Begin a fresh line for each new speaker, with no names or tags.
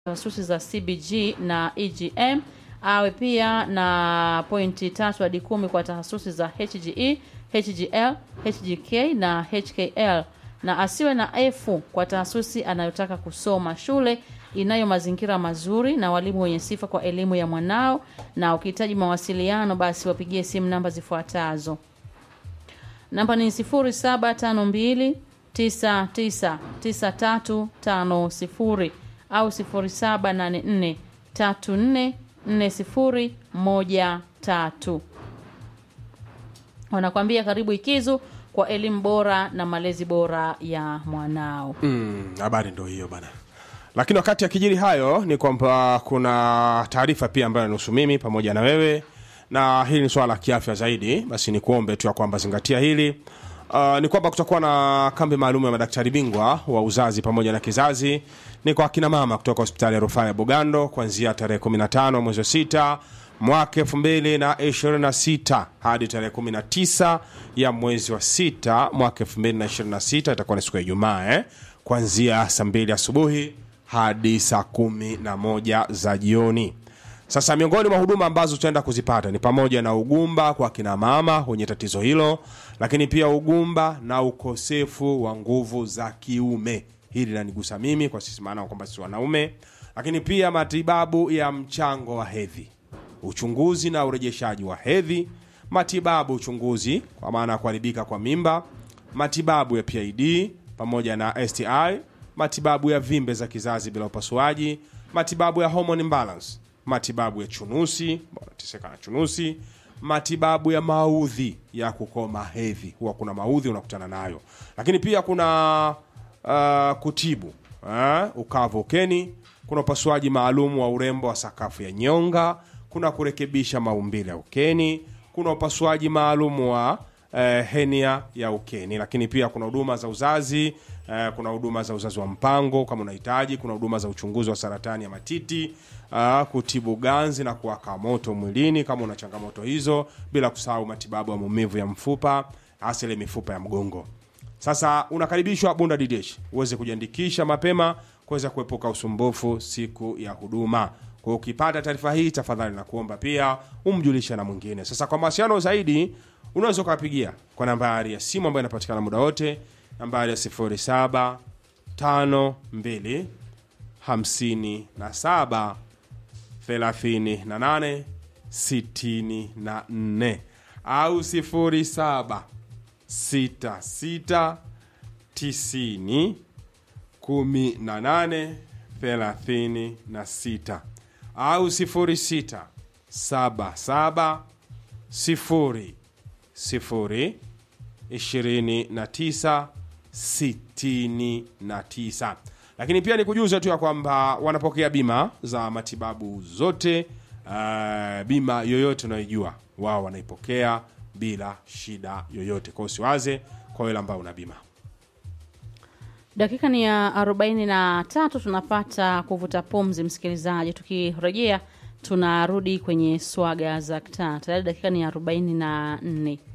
tahasusi za CBG na EGM awe pia na pointi tatu hadi kumi kwa tahasusi za HGE, HGL, HGK na HKL na asiwe na F kwa tahasusi anayotaka kusoma. Shule inayo mazingira mazuri na walimu wenye sifa kwa elimu ya mwanao, na ukihitaji mawasiliano basi wapigie simu namba zifuatazo. Namba ni 0752 999350 au 0784 344013. Wanakwambia karibu Ikizu kwa elimu bora na malezi bora ya mwanao.
Mm, habari ndo hiyo bana lakini wakati akijiri hayo ni kwamba kuna taarifa pia ambayo inahusu mimi pamoja na wewe na hili ni swala la kiafya zaidi basi ni kuombe tu ya kwamba zingatia hili Uh, ni kwamba kutakuwa na kambi maalum ya madaktari bingwa wa uzazi pamoja na kizazi ni kwa akina mama kutoka hospitali ya rufaa ya bugando kuanzia tarehe 15 mwezi wa sita mwaka 2026 hadi tarehe 19 ya mwezi wa sita mwaka 2026 itakuwa ni siku ya ijumaa eh? kuanzia saa 2 asubuhi hadi saa kumi na moja za jioni sasa miongoni mwa huduma ambazo tutaenda kuzipata ni pamoja na ugumba kwa kina mama wenye tatizo hilo lakini pia ugumba na ukosefu wa nguvu za kiume hili linanigusa mimi kwa sisi maana kwamba sisi wanaume lakini pia matibabu ya mchango wa hedhi uchunguzi na urejeshaji wa hedhi matibabu uchunguzi kwa maana ya kuharibika kwa mimba matibabu ya pid pamoja na sti matibabu ya vimbe za kizazi bila upasuaji matibabu ya hormone imbalance matibabu ya chunusi teseka na chunusi matibabu ya maudhi ya kukoma hedhi huwa kuna maudhi unakutana nayo lakini pia kuna uh, kutibu uh, ukavu ukeni kuna upasuaji maalum wa urembo wa sakafu ya nyonga kuna kurekebisha maumbile ya ukeni kuna upasuaji maalum wa eh, henia ya ukeni lakini pia kuna huduma za uzazi eh, kuna huduma za uzazi wa mpango kama unahitaji kuna huduma za uchunguzi wa saratani ya matiti uh, kutibu ganzi na kuwaka moto mwilini kama una changamoto hizo bila kusahau matibabu ya maumivu ya mfupa hasa ile mifupa ya mgongo sasa unakaribishwa bunda didesh uweze kujiandikisha mapema kuweza kuepuka usumbufu siku ya huduma kwa ukipata taarifa hii tafadhali na kuomba pia umjulishe na mwingine sasa kwa mawasiliano zaidi unaweza ukawapigia kwa nambari ya simu ambayo inapatikana muda wote nambari ya 07 52 57 38 64 au 07 66 90 18 36 au 06 77 0 0 29 69 lakini pia ni kujuza tu ya kwamba wanapokea bima za matibabu zote uh, bima yoyote unayoijua wao wanaipokea bila shida yoyote kwao usiwaze kwa wale ambao una bima
Dakika ni ya arobaini na tatu tunapata kuvuta pumzi, msikilizaji. Tukirejea tunarudi kwenye swaga za kitaa. Tayari dakika ni ya arobaini na nne.